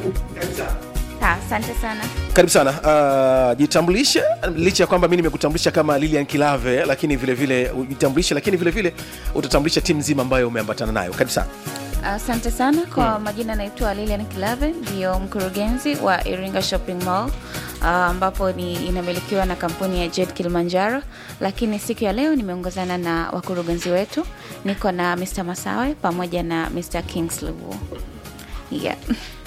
Ha, asante sana. karibu sana uh, jitambulishe licha ya kwamba mi nimekutambulisha kama lilian kilave lakini vile vile ujitambulishe lakini vile vile utatambulisha timu nzima ambayo umeambatana nayo karibu sana Asante sana kwa majina, naitwa Lilian Kilave, ndio mkurugenzi wa Iringa Shopping Mall ah, ambapo ni inamilikiwa na kampuni ya Jet Kilimanjaro, lakini siku ya leo nimeongozana na wakurugenzi wetu, niko na Mr. Masawe pamoja na Mr. Kingsley Wu. Yeah.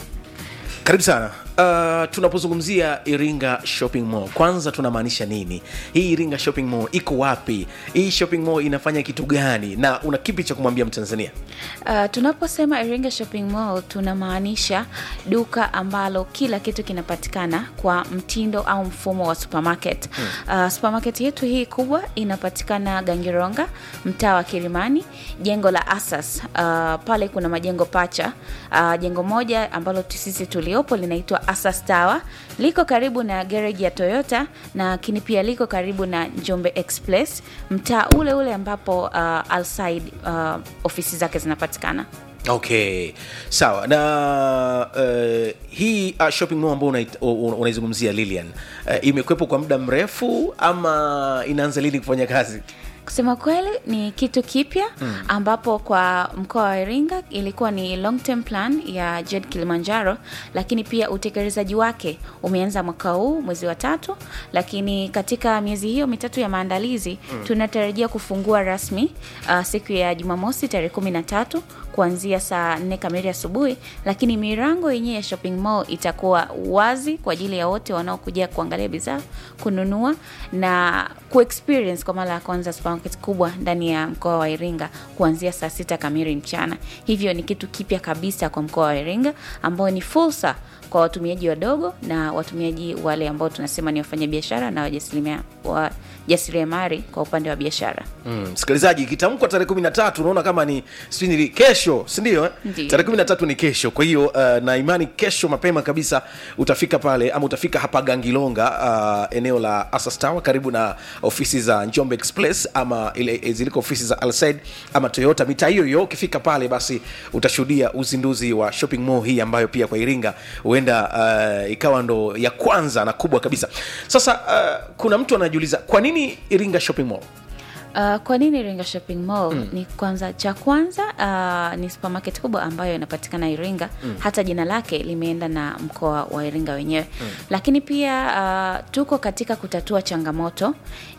karibu sana uh, tunapozungumzia iringa shopping mall kwanza tunamaanisha nini hii iringa shopping mall iko wapi hii shopping mall inafanya kitu gani na una kipi cha kumwambia mtanzania Uh, tunaposema Iringa Shopping Mall tunamaanisha duka ambalo kila kitu kinapatikana kwa mtindo au mfumo wa supermarket. Uh, supermarket yetu hii kubwa inapatikana Gangironga, mtaa wa Kirimani, jengo la Asas. Uh, pale kuna majengo pacha. Uh, jengo moja ambalo tu- sisi tuliopo linaitwa Asas Tower, liko karibu na garage ya Toyota na lakini pia liko karibu na Njombe Express, mtaa ule ule ambapo uh, Alside uh, ofisi zake zinapatikana. okay sawa na uh, hii uh, shopping mall ambao unait- u- unaizungumzia lilian uh, imekwepo kwa muda mrefu ama inaanza lini kufanya kazi Kusema kweli ni kitu kipya ambapo kwa mkoa wa Iringa ilikuwa ni long term plan ya Jet Kilimanjaro, lakini pia utekelezaji wake umeanza mwaka huu mwezi wa tatu, lakini katika miezi hiyo mitatu ya maandalizi tunatarajia kufungua rasmi uh, siku ya Jumamosi tarehe kumi na tatu kuanzia saa nne kamili asubuhi, lakini milango yenyewe ya shopping mall itakuwa wazi kwa ajili ya wote wanaokuja kuangalia bidhaa, kununua na kuexperience kwa mara ya kwanza supermarket kubwa ndani ya mkoa wa Iringa kuanzia saa sita kamili mchana. Hivyo ni kitu kipya kabisa kwa mkoa wa Iringa ambao ni fursa kwa watumiaji wadogo na watumiaji wale ambao tunasema ni wafanyabiashara na wajasirimia- wajasiriamali kwa upande wa biashara. Mm, msikilizaji ikitamkwa tarehe kumi na tatu unaona kama ni sijui ni kesho sindio eh? Ndiyo. tarehe kumi na tatu ni kesho kwa hiyo uh, na imani kesho mapema kabisa utafika pale ama utafika hapa gangilonga uh, eneo la Asas Tower karibu na ofisi za njombe express ama ile ziliko ofisi za alside ama toyota mitaa hiyo hiyo ukifika pale basi utashuhudia uzinduzi wa shopping mall hii ambayo pia kwa iringa huenda uh, ikawa ndo ya kwanza na kubwa kabisa sasa uh, kuna mtu anajiuliza kwa nini iringa shopping mall Uh, kwa nini Iringa Shopping Mall? Ni kwanza cha kwanza uh, ni supermarket kubwa ambayo inapatikana Iringa. Hata jina lake limeenda na mkoa wa Iringa wenyewe. Lakini pia uh, tuko katika kutatua changamoto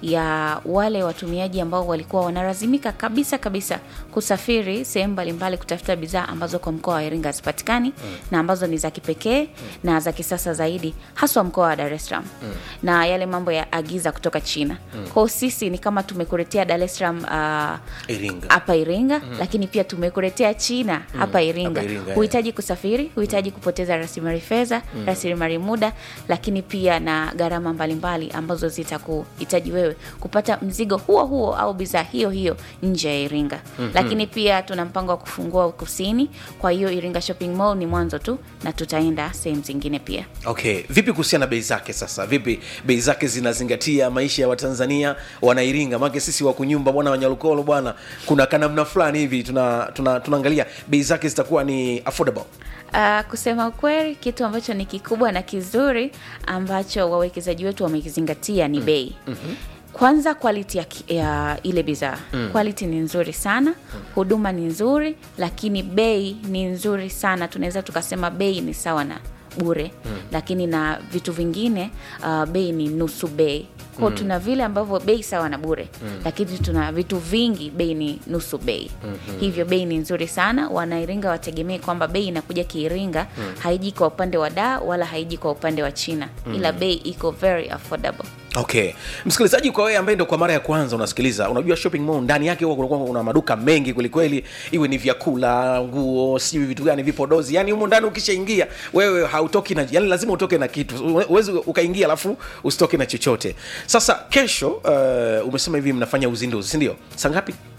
ya wale watumiaji ambao walikuwa wanalazimika kabisa kabisa kusafiri sehemu mbalimbali kutafuta bidhaa ambazo kwa mkoa wa Iringa hazipatikani na ambazo ni za kipekee na za kisasa zaidi haswa mkoa wa Dar es Salaam. Na yale mambo ya agiza kutoka China. Kwa hiyo sisi ni kama tumekuletea Dar es Salaam uh, Iringa. hapa Iringa lakini pia tumekuletea China hapa Iringa. hapa Iringa, Huhitaji kusafiri, huhitaji kupoteza rasilimali fedha, rasilimali muda, lakini pia na gharama mbalimbali ambazo zitakuhitaji wewe kupata mzigo huo huo au bidhaa hiyo hiyo nje ya Iringa. Lakini pia tuna mpango wa kufungua kusini, kwa hiyo Iringa Shopping Mall ni mwanzo tu na tutaenda sehemu zingine pia. okay vipi kuhusiana na bei zake sasa vipi bei zake zinazingatia maisha ya watanzania wanairinga maake sisi wakunyumba bwana wanyalukolo bwana kuna kanamna fulani hivi tuna, tuna, tunaangalia bei zake zitakuwa ni affordable Uh, kusema ukweli kitu ambacho ni kikubwa na kizuri ambacho wawekezaji wetu wamekizingatia ni bei kwanza quality ya, ki- ya ile bidhaa quality ni nzuri sana huduma ni nzuri lakini bei ni nzuri sana tunaweza tukasema bei ni sawa na bure lakini na vitu vingine uh, bei ni nusu bei kwao tuna vile ambavyo bei sawa na bure lakini tuna vitu vingi bei ni nusu bei hivyo bei ni nzuri sana wanairinga wategemee kwamba bei inakuja kiiringa haiji kwa upande wa daa wala haiji kwa upande wa china ila bei iko very affordable okay msikilizaji kwa wewe ambaye ndo kwa mara ya kwanza unasikiliza unajua shopping mall ndani yake huwa kunakuwa kuna maduka mengi kwelikweli iwe ni vyakula nguo sijui vitu gani vipodozi yani humo ndani ukishaingia wewe hautoki na yani lazima utoke na kitu uwezi ukaingia alafu usitoke na chochote sasa kesho uh, umesema hivi mnafanya uzinduzi sindio saa ngapi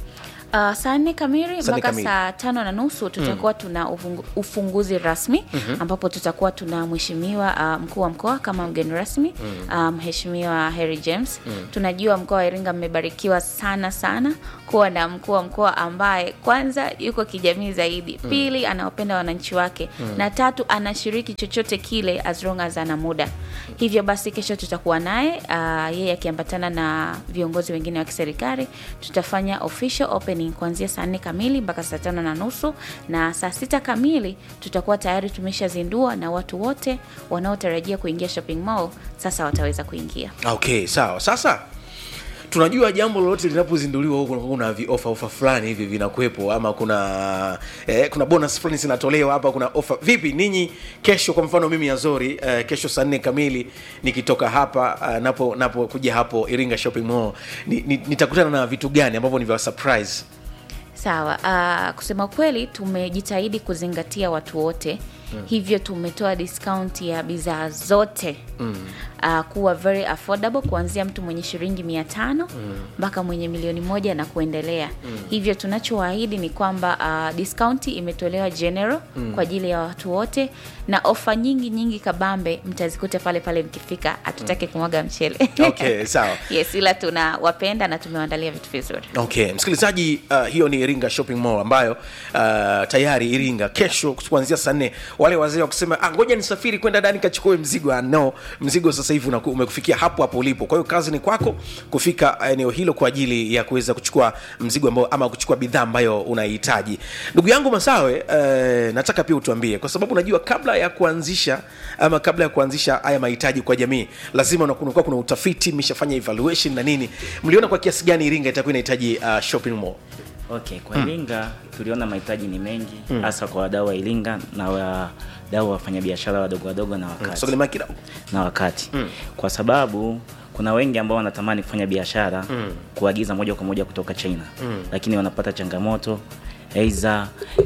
Uh, saa nne kamili Saa nne mpaka kamili. saa tano na nusu tutakuwa tuna ufungu, ufunguzi rasmi ambapo tutakuwa tuna mheshimiwa uh, mkuu wa mkoa kama mgeni rasmi uh, mheshimiwa Harry James. Tunajua mkoa wa Iringa mmebarikiwa sana sana kuwa na mkuu wa mkoa ambaye kwanza yuko kijamii zaidi, pili anawapenda wananchi wake na tatu anashiriki chochote kile as long as ana muda. Hivyo basi kesho tutakuwa naye uh, yeye akiambatana na viongozi wengine wa kiserikali. Tutafanya official opening kuanzia saa nne kamili mpaka saa tano na nusu na saa sita kamili tutakuwa tayari tumeshazindua na watu wote wanaotarajia kuingia shopping mall sasa wataweza kuingia. okay sawa sasa tunajua jambo lolote linapozinduliwa huko kunakuwa kuna viofa ofa fulani hivi vinakuwepo ama kuna eh, kuna bonus fulani zinatolewa hapa kuna ofa vipi ninyi kesho kwa mfano mimi azori eh, kesho saa nne kamili nikitoka hapa uh, napo napo kuja hapo iringa shopping mall ni, ni, nitakutana na vitu gani ambavyo ni vya surprise Sawa. Uh, kusema kweli tumejitahidi kuzingatia watu wote mm. hivyo tumetoa discount ya bidhaa zote mm. uh, kuwa very affordable kuanzia mtu mwenye shilingi mia tano mpaka mwenye milioni moja na kuendelea mm. hivyo tunachowaahidi ni kwamba uh, discount imetolewa general mm. kwa ajili ya watu wote na ofa nyingi nyingi kabambe mtazikuta pale pale mkifika hatutaki kumwaga mchele Okay, sawa. yes ila tunawapenda na tumewaandalia vitu vizuri okay msikilizaji uh, hiyo ni iringa shopping mall ambayo uh, tayari iringa kesho kuanzia saa nne wale wazee wa kusema ah, ngoja nisafiri kwenda ndani kachukue mzigo ah, no mzigo sasa hivi unaku- umekufikia hapo hapo ulipo kwa hiyo kazi ni kwako kufika eneo hilo kwa ajili ya kuweza kuchukua mzigo ambao ama kuchukua bidhaa ambayo unahitaji ndugu yangu masawe uh, nataka pia utuambie kwa sababu najua kabla ya kuanzisha ama kabla ya kuanzisha haya mahitaji kwa jamii lazima una- kunakuwa kuna utafiti mmeshafanya evaluation na nini mliona kwa kiasi gani iringa itakuwa inahitaji uh, shopping mall Okay, kwa Iringa tuliona mahitaji ni mengi hasa kwa wadau wa Iringa na wadau wa wafanyabiashara wadogo wadogo na wakati, Sogea mic kidogo. na wakati. Kwa sababu kuna wengi ambao wanatamani kufanya biashara kuagiza moja kwa moja kutoka China lakini wanapata changamoto aidha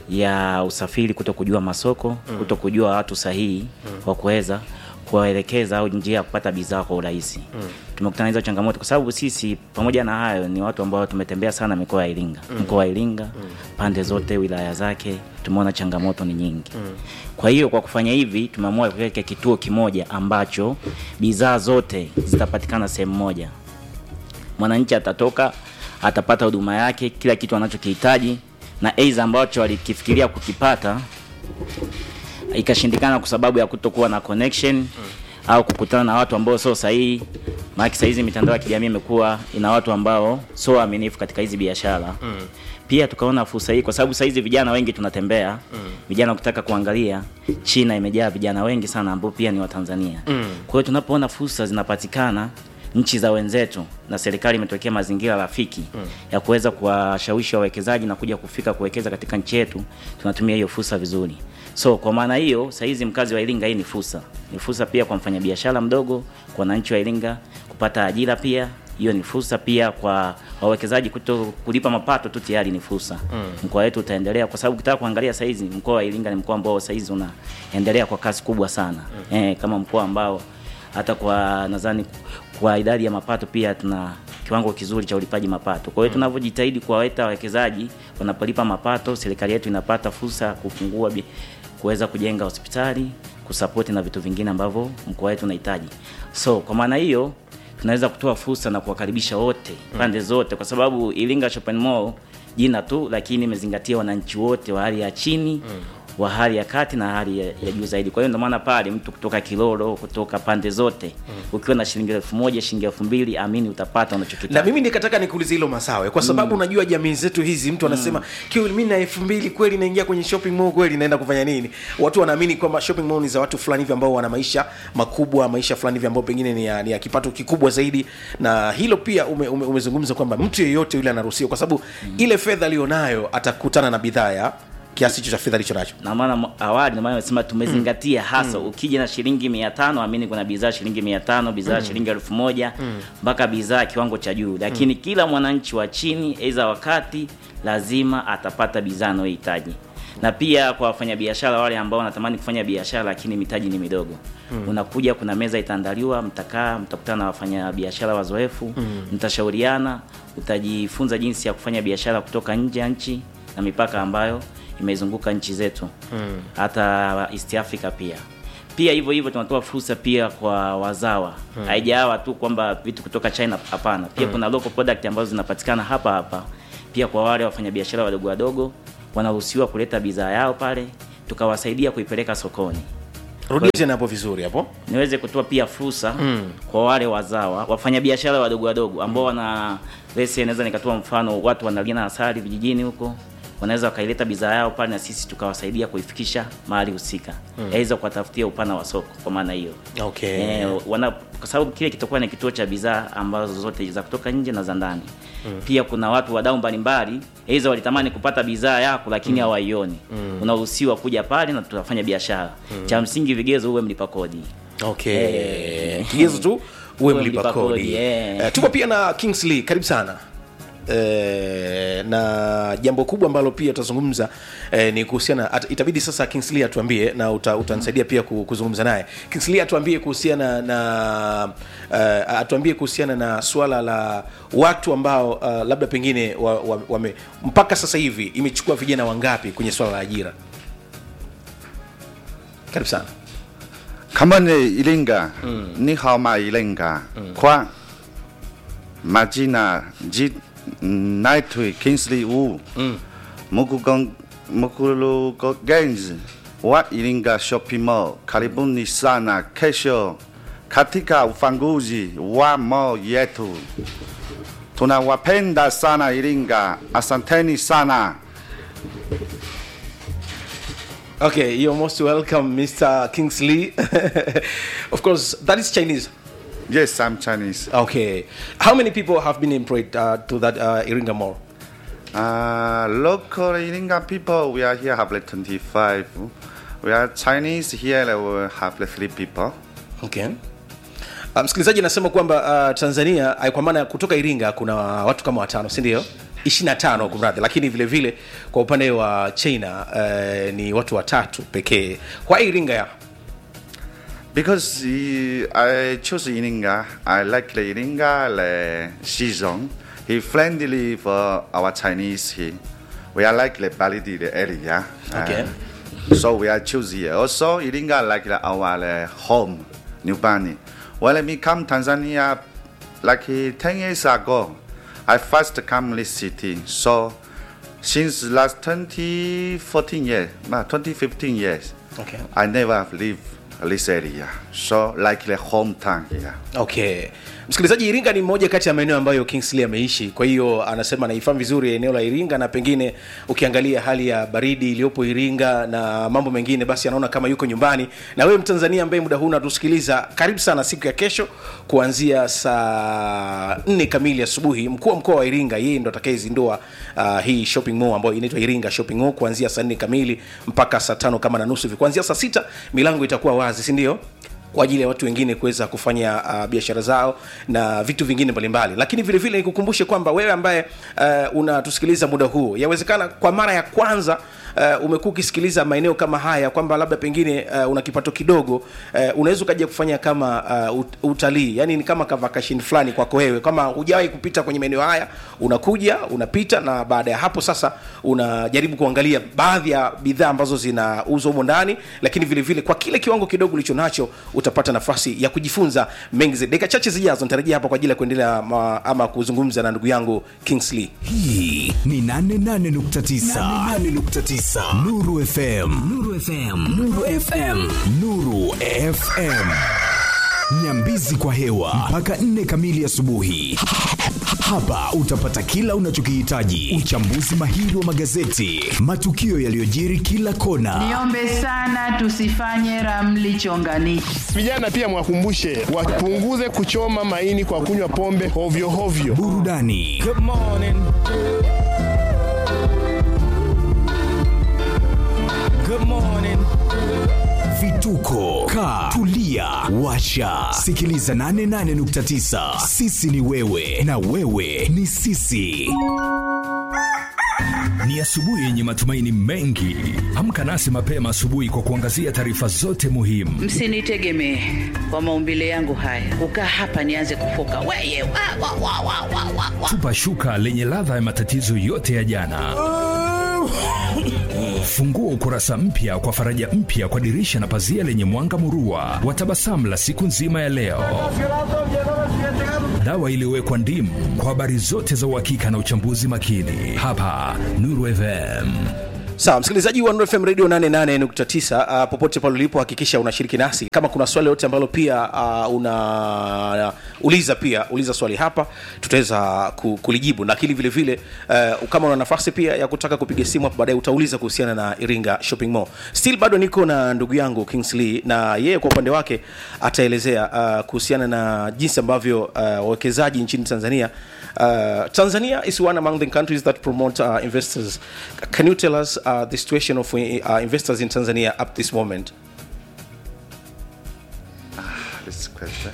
ya usafiri, kuto kujua masoko, kuto kujua watu sahihi wa kuweza kuwaelekeza au njia ya kupata bidhaa kwa urahisi. Tumekutana na hizo changamoto kwa sababu sisi pamoja na hayo ni watu ambao tumetembea sana mikoa ya Iringa, mkoa wa Iringa pande zote, wilaya zake, tumeona changamoto ni nyingi. Kwa hiyo kwa kufanya hivi tumeamua kuweka kituo kimoja ambacho bidhaa zote zitapatikana sehemu moja. Mwananchi atatoka atapata huduma yake, kila kitu anachokihitaji, na aidha ambacho alikifikiria kukipata ikashindikana kwa sababu ya kutokuwa na connection au kukutana na watu ambao sio sahihi. Maana saa hizi mitandao ya kijamii imekuwa ina watu ambao sio waaminifu katika hizi biashara pia tukaona fursa hii kwa sababu saa hizi vijana wengi tunatembea vijana kutaka kuangalia China imejaa vijana wengi sana ambao pia ni Watanzania kwa hiyo tunapoona fursa zinapatikana nchi za wenzetu na serikali imetokea mazingira rafiki ya kuweza kuwashawishi wawekezaji na kuja kufika kuwekeza katika nchi yetu, tunatumia hiyo fursa vizuri. So kwa maana hiyo, saa hizi mkazi wa Iringa, hii ni fursa, ni fursa pia kwa mfanyabiashara mdogo, kwa wananchi wa Iringa kupata ajira pia hiyo ni fursa pia kwa wawekezaji kuto kulipa mapato tu tayari ni fursa. Mkoa wetu utaendelea kwa sababu ukitaka kuangalia saizi mkoa wa Iringa ni mkoa ambao saizi unaendelea kwa kasi kubwa sana. Eh, kama mkoa ambao hata kwa nadhani kwa idadi ya mapato pia tuna kiwango kizuri cha ulipaji mapato. Kwa hiyo tunavyojitahidi kuwaweta wawekezaji wanapolipa mapato, serikali yetu inapata fursa ya kufungua bi- kuweza kujenga hospitali, kusapoti na vitu vingine ambavyo mkoa wetu unahitaji. So kwa maana hiyo tunaweza kutoa fursa na kuwakaribisha wote pande zote, kwa sababu Iringa Shopping Mall jina tu, lakini imezingatia wananchi wote wa hali ya chini wa hali ya kati na hali ya, ya juu zaidi. Kwa hiyo ndio maana pale mtu kutoka Kilolo, kutoka pande zote ukiwa na shilingi elfu moja shilingi elfu mbili amini utapata unachokitaka. na mimi nikataka nikuulize hilo masawe kwa sababu unajua jamii zetu hizi mtu anasema mm. mi na elfu mbili kweli naingia kwenye shopping mall kweli naenda kufanya nini watu wanaamini kwamba shopping mall ni za watu fulani hivi ambao wana maisha makubwa maisha fulani hivi ambao pengine ni ya, ni ya kipato kikubwa zaidi na hilo pia ume, ume, umezungumza kwamba mtu yeyote yule anaruhusiwa kwa sababu mm. ile fedha aliyonayo atakutana na bidhaa ya kiasi hicho cha fedha alicho nacho na maana mo- awali ndio maana nimesema tumezingatia hasa ukija na shilingi mia tano amini kuna bidhaa shilingi mia tano bidhaa shilingi elfu moja mpaka bidhaa kiwango cha juu lakini kila mwananchi wa chini aidha wakati lazima atapata bidhaa anayohitaji na pia kwa wafanyabiashara wale ambao wanatamani kufanya biashara lakini mitaji ni midogo mm. unakuja kuna meza itaandaliwa mtakaa mtakutana na wafanyabiashara wazoefu mm. mtashauriana utajifunza jinsi ya kufanya biashara kutoka nje ya nchi na mipaka ambayo imezunguka nchi zetu mm. hata East Africa pia pia hivyo hivyo tunatoa fursa pia kwa wazawa haijawa tu kwamba vitu kutoka China hapana pia kuna local product ambazo zinapatikana hapa hapa pia kwa wale wafanyabiashara wadogo wadogo wanaruhusiwa kuleta bidhaa yao pale tukawasaidia kuipeleka sokoni rudia tena hapo vizuri hapo niweze kutoa pia fursa mm. kwa wale wazawa wafanyabiashara wadogo wadogo ambao wana lese naweza nikatoa mfano watu wanalina asali vijijini huko wanaweza wakaileta bidhaa yao pale na sisi tukawasaidia kuifikisha mahali husika mm. yaweza kuwatafutia upana wa soko kwa maana hiyo okay Eh, wana kwa sababu kile kitakuwa ni kituo cha bidhaa ambazo zote za kutoka nje na za ndani mm. pia kuna watu wadau mbalimbali aidha walitamani kupata bidhaa yako lakini hawaioni mm. unaruhusiwa kuja pale na tutafanya biashara mm. cha msingi vigezo uwe mlipa kodi okay Eh. kigezo tu uwe Uwe mlipa mlipa kodi kodi, eh. Eh, tuko pia na kingsley karibu sana Eh, na jambo kubwa ambalo pia tutazungumza eh, ni kuhusiana at, itabidi sasa Kingsley atuambie na uta, utanisaidia pia ku- kuzungumza naye Kingsley atuambie kuhusiana na uh, atuambie kuhusiana na swala la watu ambao uh, labda pengine wa, wa, wame, mpaka sasa hivi imechukua vijana wangapi kwenye swala la ajira karibu sana kama ni Iringa ni hao ma Iringa kwa majina ji naitwa Kingsley Wu mukugong mkurugenzi wa Iringa Shopping Mall. Karibuni sana kesho katika ufunguzi wa mall yetu. Tunawapenda sana Iringa, asanteni sana. Okay, you're most welcome, Mr. Kingsley. of course, that is Chinese. Yes, I'm Chinese. Okay. How many people have been employed uh, to that uh, Iringa Mall? Uh, local Iringa people, we are here have like 25. We are Chinese here, we have like three people. Okay. Uh, msikilizaji anasema kwamba uh, Tanzania uh, kwa maana ya kutoka Iringa kuna watu kama watano, si ndio? 25 kumradhi, lakini vile vile kwa upande wa China uh, ni watu watatu pekee. Kwa Iringa ya Because uh, I choose Iringa, I like the Iringa the season. He friendly for our Chinese here. We are like the Balidi the area. Okay. Uh, so we are choose here. Also Iringa like the, our uh, home, New Bani. When I come Tanzania, like uh, 10 years ago, I first come this city. So since last 2014 years, no, 2015 years, Okay. I never leave this area. So like the hometown here. Okay. Msikilizaji, Iringa ni moja kati ya maeneo ambayo Kingsley ameishi, kwa hiyo anasema anaifahamu vizuri eneo la Iringa, na pengine ukiangalia hali ya baridi iliyopo Iringa na mambo mengine, basi anaona kama yuko nyumbani. Na wewe Mtanzania ambaye muda huu unatusikiliza, karibu sana siku ya kesho kuanzia saa nne kamili asubuhi. Mkuu wa mkoa wa Iringa yeye ndo atakayezindua uh, hii shopping mall ambayo inaitwa Iringa Shopping Mall kuanzia saa nne kamili mpaka saa tano kama na nusu hivi. Kuanzia saa sita milango itakuwa wazi, si ndio? kwa ajili ya watu wengine kuweza kufanya uh, biashara zao na vitu vingine mbalimbali lakini vile vile nikukumbushe kwamba wewe ambaye uh, unatusikiliza muda huu yawezekana kwa mara ya kwanza uh, umekuwa ukisikiliza maeneo kama haya kwamba labda pengine uh, una kipato kidogo uh, unaweza ukaja kufanya kama uh, ut- utalii yani ni kama kavakashin fulani kwako wewe kama hujawahi kupita kwenye maeneo haya unakuja unapita na baada ya hapo sasa unajaribu kuangalia baadhi ya bidhaa ambazo zinauzwa humo ndani lakini vile vile kwa kile kiwango kidogo ulicho nacho utapata nafasi ya kujifunza mengi zaidi dakika chache zijazo nitarejea hapa kwa ajili ya kuendelea ama, ama kuzungumza na ndugu yangu kingsley hii ni 88.9 nuru fm nuru fm nuru fm nuru fm nyambizi kwa hewa mpaka 4 kamili asubuhi hapa utapata kila unachokihitaji uchambuzi mahiri wa magazeti matukio yaliyojiri kila kona Niombe sana tusifanye ramli chonganishi. Vijana pia mwakumbushe wapunguze kuchoma maini kwa kunywa pombe hovyo hovyo. burudani vituko ka tulia washa sikiliza 88.9 sisi ni wewe na wewe ni sisi Ni asubuhi yenye matumaini mengi. Amka nasi mapema asubuhi kwa kuangazia taarifa zote muhimu. msinitegemee kwa maumbile yangu haya kukaa hapa nianze kufoka weye wa, wa, wa, wa, wa, wa, wa. Tupa shuka lenye ladha ya matatizo yote ya jana. Fungua ukurasa mpya kwa faraja mpya kwa dirisha na pazia lenye mwanga murua wa tabasamu la siku nzima ya leo. Dawa iliyowekwa ndimu kwa habari zote za uhakika na uchambuzi makini, hapa Nuru FM. sawa msikilizaji wa Nuru fm radio 88.9 uh, popote pale ulipo hakikisha unashiriki nasi kama kuna swali lote ambalo pia uh, una uliza pia uliza swali hapa tutaweza ku, kulijibu lakini vile vile uh, kama una nafasi pia ya kutaka kupiga simu hapo baadaye utauliza kuhusiana na iringa shopping mall still bado niko na ndugu yangu kingsley na yeye kwa upande wake ataelezea uh, kuhusiana na jinsi ambavyo uh, wawekezaji nchini tanzania Uh, Tanzania is one among the countries that promote uh, investors. Can you tell us uh, the situation of uh, investors in Tanzania up this moment? This question.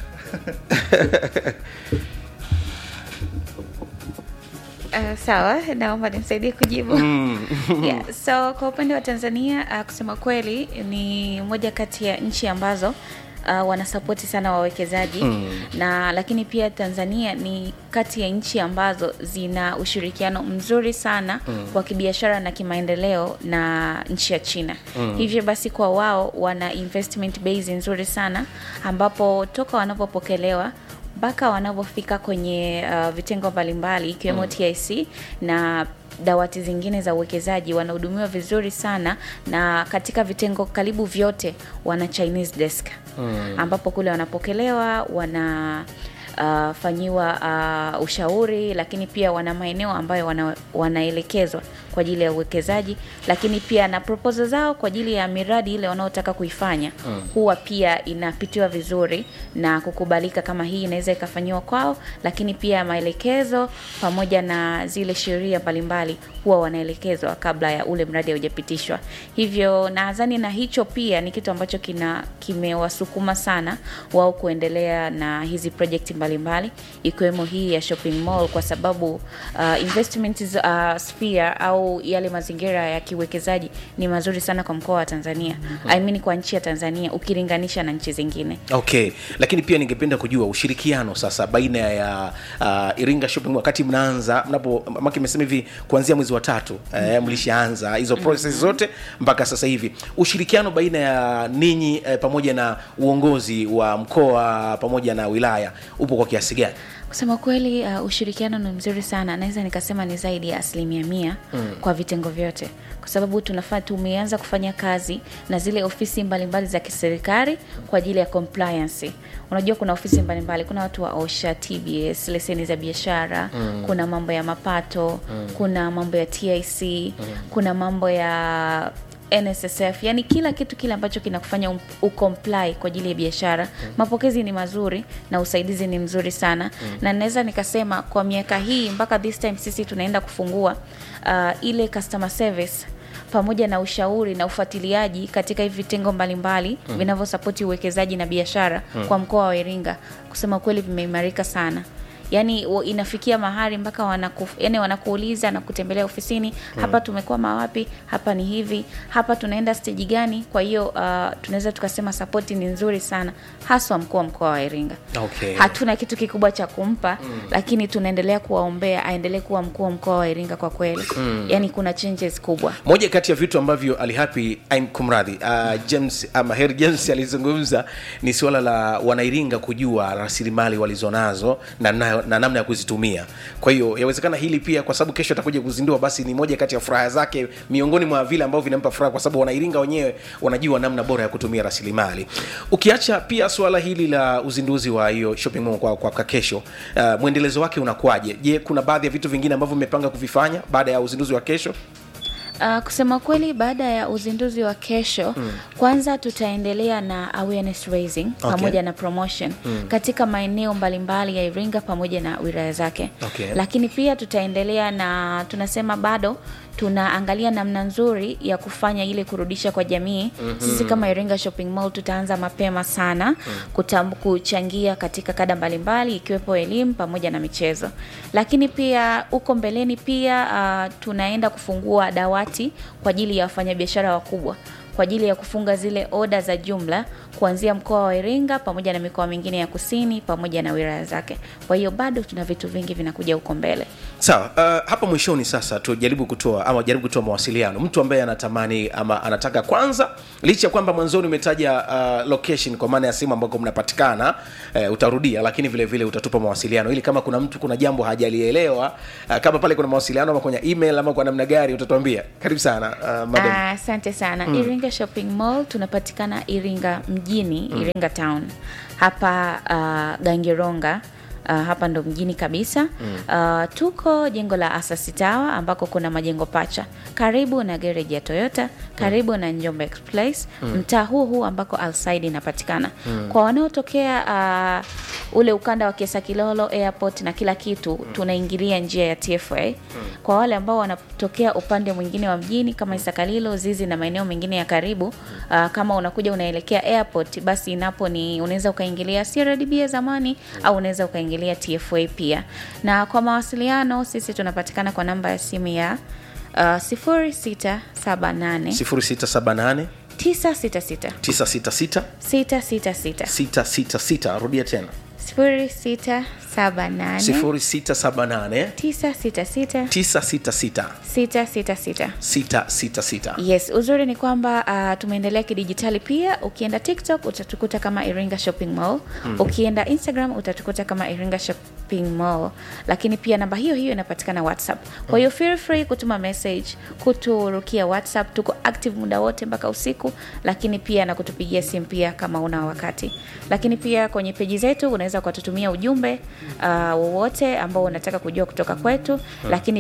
Uh, sawa naomba nimsaidie kujibu yeah, so kwa upande wa tanzania uh, kusema kweli ni moja kati ya nchi ambazo Uh, wanasapoti sana wawekezaji mm. na lakini pia tanzania ni kati ya nchi ambazo zina ushirikiano mzuri sana mm. wa kibiashara na kimaendeleo na nchi ya china mm. hivyo basi kwa wao wana investment base nzuri sana ambapo toka wanapopokelewa mpaka wanapofika kwenye uh, vitengo mbalimbali ikiwemo mm. tic na dawati zingine za uwekezaji wanahudumiwa vizuri sana na katika vitengo karibu vyote wana chinese desk mm. ambapo kule wanapokelewa wana Uh, fanyiwa uh, ushauri lakini pia wana maeneo ambayo wana, wanaelekezwa kwa ajili ya uwekezaji lakini pia na proposal zao kwa ajili ya miradi ile wanaotaka kuifanya mm. huwa pia inapitiwa vizuri na kukubalika kama hii inaweza ikafanyiwa kwao lakini pia maelekezo pamoja na zile sheria mbalimbali huwa wanaelekezwa kabla ya ule mradi haujapitishwa hivyo nadhani na hicho pia ni kitu ambacho kina kimewasukuma sana wao kuendelea na hizi project mbalimbali ikiwemo hii ya shopping mall kwa sababu uh, investment uh, sphere au yale mazingira ya kiwekezaji ni mazuri sana kwa mkoa wa tanzania mm-hmm. I mean kwa nchi ya tanzania ukilinganisha na nchi zingine okay lakini pia ningependa kujua ushirikiano sasa baina ya uh, iringa shopping Mall, wakati mnaanza mnapo maki imesema hivi kuanzia mwezi wa tatu eh, mlishaanza hizo process zote mpaka sasa hivi ushirikiano baina ya ninyi eh, pamoja na uongozi wa mkoa pamoja na wilaya upo kwa kiasi gani kusema kweli uh, ushirikiano ni mzuri sana naweza nikasema ni zaidi ya asilimia mia mm. kwa vitengo vyote kwa sababu tunafaa tumeanza kufanya kazi na zile ofisi mbalimbali za kiserikali kwa ajili ya compliance unajua kuna ofisi mbalimbali kuna watu wa osha tbs leseni za biashara mm. kuna mambo ya mapato mm. kuna mambo ya tic mm. kuna mambo ya nssf yani kila kitu kile ambacho kinakufanya um- ucomply kwa ajili ya biashara mm. mapokezi ni mazuri na usaidizi ni mzuri sana mm. na naweza nikasema kwa miaka hii mpaka this time sisi tunaenda kufungua uh, ile customer service pamoja na ushauri na ufuatiliaji katika hivi vitengo mbalimbali mm. vinavyosapoti uwekezaji na biashara mm. kwa mkoa wa iringa kusema kweli vimeimarika sana yaani wa- inafikia mahali mpaka wanaku, yani wanakuuliza na kutembelea ofisini hmm. hapa tumekwama wapi hapa ni hivi hapa tunaenda steji gani kwa hiyo uh, tunaweza tukasema sapoti ni nzuri sana haswa mkuu wa mkoa wa iringa Okay. hatuna kitu kikubwa cha kumpa mm. lakini tunaendelea kuwaombea aendelee kuwa mkuu wa mkoa wa iringa kwa kweli mm. yaani kuna changes kubwa moja kati ya vitu ambavyo alihapi I'm kumradhi uh, james ama Harry james alizungumza ni suala la wanairinga kujua rasilimali walizonazo na, na, na namna ya kuzitumia kwa hiyo yawezekana hili pia kwa sababu kesho atakuja kuzindua basi ni moja kati ya furaha zake miongoni mwa vile ambavyo vinampa furaha kwa sababu wanairinga wenyewe wanajua namna bora ya kutumia rasilimali ukiacha pia suala hili la uzinduzi wa hiyo shopping mall kwa, kwa, kwa kesho uh, mwendelezo wake unakuwaje je kuna baadhi ya vitu vingine ambavyo mmepanga kuvifanya baada ya uzinduzi wa kesho Uh, kusema kweli baada ya uzinduzi wa kesho mm. kwanza tutaendelea na awareness raising Okay. pamoja na promotion mm. katika maeneo mbalimbali ya iringa pamoja na wilaya zake Okay. lakini pia tutaendelea na tunasema bado tunaangalia namna nzuri ya kufanya ile kurudisha kwa jamii mm-hmm. sisi kama iringa shopping mall tutaanza mapema sana kutam, kuchangia katika kada mbalimbali ikiwepo elimu pamoja na michezo lakini pia huko mbeleni pia uh, tunaenda kufungua dawati kwa ajili ya wafanyabiashara wakubwa kwa ajili ya kufunga zile oda za jumla kuanzia mkoa wa Iringa pamoja na mikoa mingine ya kusini pamoja na wilaya zake. Kwa hiyo bado tuna vitu vingi vinakuja huko mbele. sawa uh, hapa mwishoni sasa tujaribu kutoa ama jaribu kutoa mawasiliano mtu ambaye anatamani ama anataka kwanza licha ya kwamba mwanzoni umetaja uh, location kwa maana ya sehemu ambako mnapatikana uh, utarudia lakini vile vile utatupa mawasiliano ili kama kuna mtu kuna jambo hajalielewa uh, kama pale kuna mawasiliano ama kwenye email ama kwa namna gari utatuambia karibu sana uh, madam Ah, Asante sana mm. Iringa Shopping Mall tunapatikana Iringa mjini mm. Iringa Town hapa uh, Gangironga Uh, hapa ndo mjini kabisa mm. uh, tuko jengo la Asasi Tower ambako kuna majengo pacha karibu na gereji ya Toyota karibu mm. na Njombe Express mm. mtaa huu huu ambako Alside inapatikana mm. kwa wanaotokea uh, ule ukanda wa Kiesa Kilolo airport na kila kitu mm. tunaingilia njia ya TFA mm. kwa wale ambao wanatokea upande mwingine wa mjini kama Isakalilo, Zizi na maeneo mengine ya karibu uh, kama unakuja unaelekea airport, basi inapo ni unaweza ukaingilia CRDB ya zamani mm. au unaweza ukaingilia TFA pia. Na kwa mawasiliano sisi tunapatikana kwa namba ya simu ya uh, 0678 0678 966 966 666 666 rudia tena 0678 0678 966 966 666 666 yes uzuri ni kwamba uh, tumeendelea kidijitali pia ukienda tiktok utatukuta kama iringa shopping mall mm. ukienda instagram utatukuta kama iringa shopping mall lakini pia namba hiyo hiyo inapatikana whatsapp kwa hiyo feel free kutuma message kuturukia whatsapp tuko active muda wote mpaka usiku lakini pia na kutupigia simu pia kama una wakati lakini pia kwenye peji zetu unaweza ukatutumia ujumbe uh, wowote ambao unataka kujua kutoka kwetu lakini